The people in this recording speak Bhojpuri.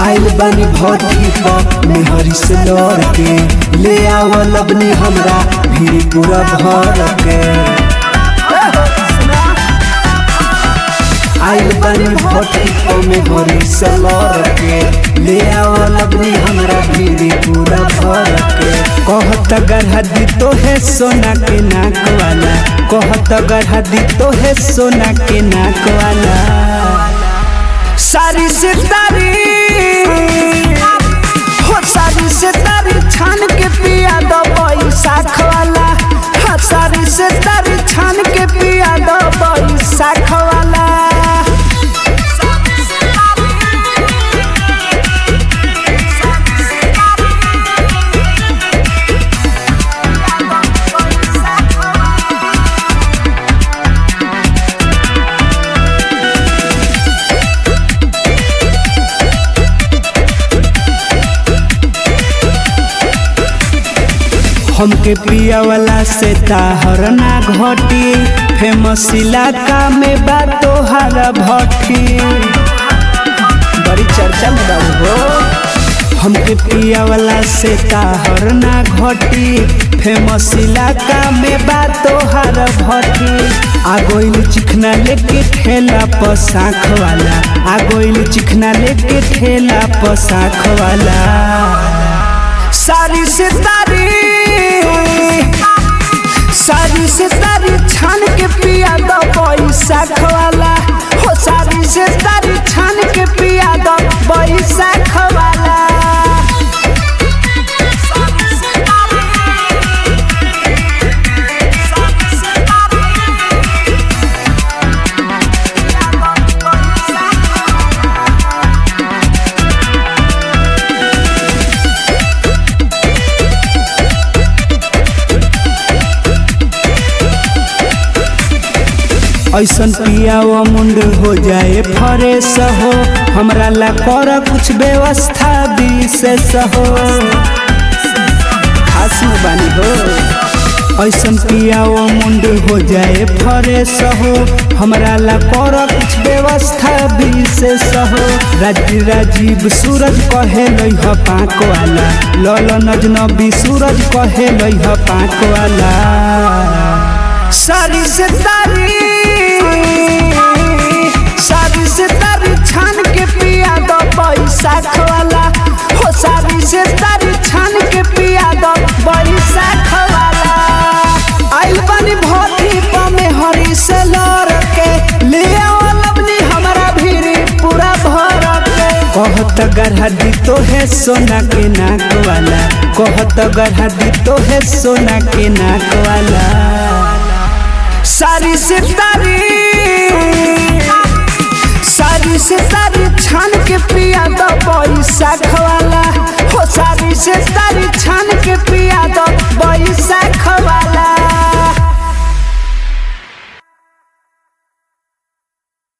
आइल बनी भौती पर मेहरी से लड़ के ले आवल अपनी हमरा भी पूरा भर के आइल बनी भौती पर मेहरी से लड़ के ले आवल अपनी हमरा भी पूरा भर के कहत गढ़ा दी तो है सोना के नाक वाला कहत गढ़ा दी तो है सोना के नाक वाला सारी से तारी हो सारी से तारी छान के पिया दो बैसाख वाला हाँ सारी से तारी छान के पिया दो बैसाख वाला हमके पिया वाला से ताहर ना घटी फेमस इलाका में बा तोहार भट्टी बड़ी चर्चा में बाबू हो हमके पिया वाला से ताहर ना घटी फेमस इलाका में बा तोहार भट्टी आगोइल चिखना लेके ठेला पसाख वाला आगोइल चिखना लेके ठेला पसाख वाला सारी से तारी सारी से तारी छान के पिया दो बैसाख वाला हो सारी से तारी छान के पिया दो बैसाख वाला ऐसन पिया वो मुंड हो जाए फरेस हो हमरा ला कर कुछ व्यवस्था विशेष हो खास में बानी हो ऐसन पिया वो मुंड हो जाए फरेस हो हमरा ला कर कुछ व्यवस्था विशेष हो राजीव राजीव सूरज कहे लइह पाक वाला लल नजनबी सूरज कहे लइह पाक वाला सारी से तारी सारी से तारी छान के पिया दो बैसाख वाला हो सारी से तारी छान के पिया दो बैसाख वाला आइल बनी भोती पमे हरी से लड़ के ले आवल अपनी हमरा भीरी पूरा भर के कहत गढ़ा दी तो है सोना के नाक वाला कहत गढ़ा दी तो है सोना के नाक वाला सारी से तारी सारी से तारी छान के पिया दो बैसाख